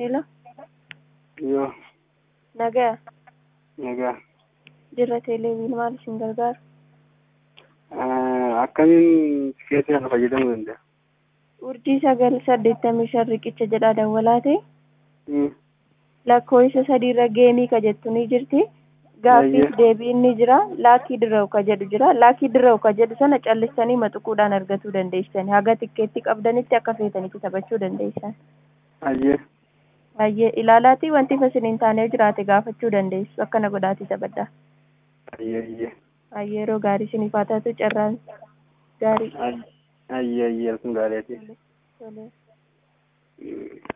Hello, Yoo, nagaa nagaa. jirra teleeviin maal isin gargaaru? Akkamiin tikeetii kana fayyadamuu danda'a? Urjii sagal saddeettamii shan riqicha jedhaa dawwalaa ta'e Hmm. lakkoofsa sadiirra geemii ka jettu ni jirti. Gaaffiif Ayyee. deebiin ni jira. Laakii dirraa'u ka jedhu jira. Laakii dirraa'u ka jedhu sana callistanii maxuquudhaan argachuu dandeessan. Haga tikeetti qabdanitti akka feetanitti taphachuu dandeessan. Ayyee. Baay'ee ilaalaatii wanti fasiliin taanee jiraate gaafachuu dandeessu. Akkana godhaatii taphadhaa. Ayyee, ayyee. Baay'ee yeroo gaarii isiniif haa taatu carraan gaarii. Ayyee, ayyee, kun gaariiti. Tolee. Hmm.